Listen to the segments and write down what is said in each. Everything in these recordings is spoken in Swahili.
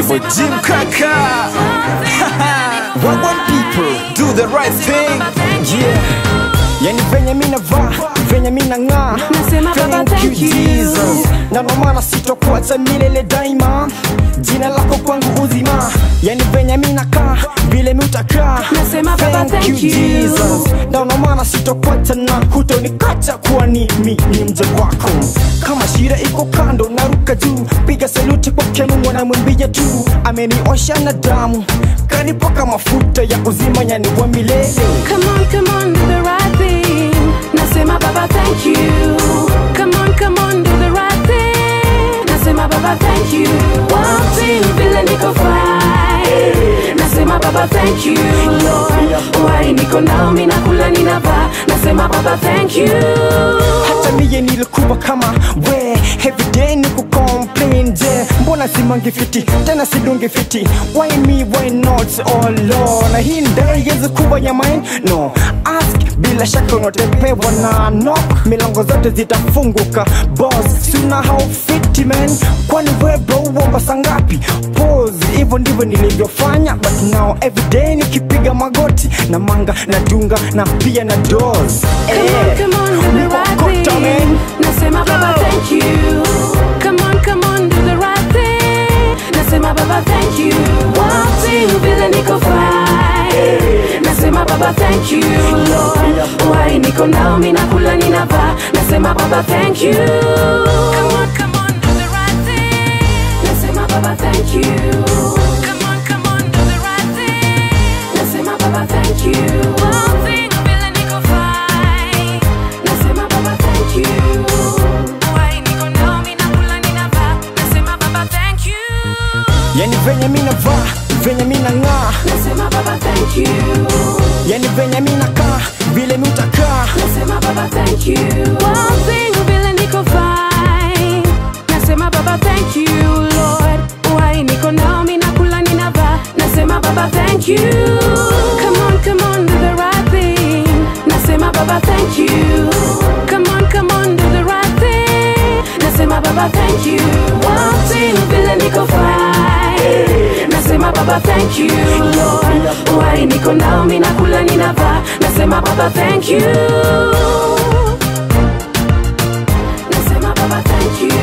boy Jim Kaka. Wagwan people, do the right thing. Yeah. Yani venye mina vaa venye mina ng'aa Nasema Baba, thank you. Jesus na ndo maana sitokuacha milele daima jina lako kwangu uzima yani venye mina kaa vile mi utakaa Nasema Baba, thank you. Jesus na ndo maana sitokuacha na hutonikacha kuwa ni mi ni mje wako kama shira iko kando naruka juu piga saluti kwa kenu mwanamwambia tu ameniosha na damu kanipaka mafuta ya uzima yani wa milele Come on, come on, do the right thing. Nasema Baba, thank you. Come on, come on, do the right thing. Nasema Baba, thank you. One thing, vile niko fine. Nasema Baba, thank you. Lord, why niko nao, mina kula, ninavaa. Nasema Baba, thank you. hata miye nilikuwa kama we everyday ni kucomplain je mbona simangi fiti tena sidungi fiti why me why not oh lord na hii ndai yezi kuwa ya mine no ask bila shaka unatepewa na knock milango zote zitafunguka boss suna how fiti man kwani we bro uomba sangapi pose hivyo ndivyo nilivyofanya but now everyday nikipiga magoti na manga na dunga na pia na dos Come on, come on, do the right thing. Nasema Baba, thank you. Come on, come on, do the right thing. Nasema Baba, thank you. One thing, vile niko fine. Nasema Baba, thank you. Lord, why niko nao, mina kula, ninavaa. Nasema Baba, thank you. Come on, come on, do the right thing. Nasema Baba, thank you. Come on, come on, do the right thing. Nasema Baba, thank you. One thing, vile niko fine. Nasema Baba, thank you. Why niko nao, mina kula, ninavaa. Nasema Baba, thank you. yani venye mina vaa venye mina ng'aa Nasema Baba, thank you. yani venye mina kaa vile mi utakaa Nasema Baba, thank you. One thing, vile niko fine. Nasema Baba, thank you, Lord. Why niko nao, mina kula, ninavaa. Nasema Baba, thank you. Come on, come on, do the right thing. Nasema Baba, thank you. Come on, come on, do the right thing. Nasema Baba, thank you. One thing, vile niko fine. Nasema Baba, thank you, Lord. Why niko nao, mina kula, ninavaa. Nasema Baba, thank you. Nasema Baba, thank you.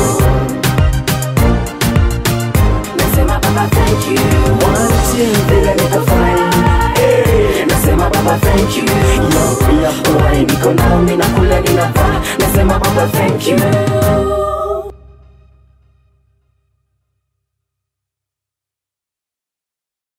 Nasema Baba, thank you. One thing, vile niko fine. Nasema Baba, thank you. Why niko nao, mina kula, ninavaa. Nasema Baba, thank you.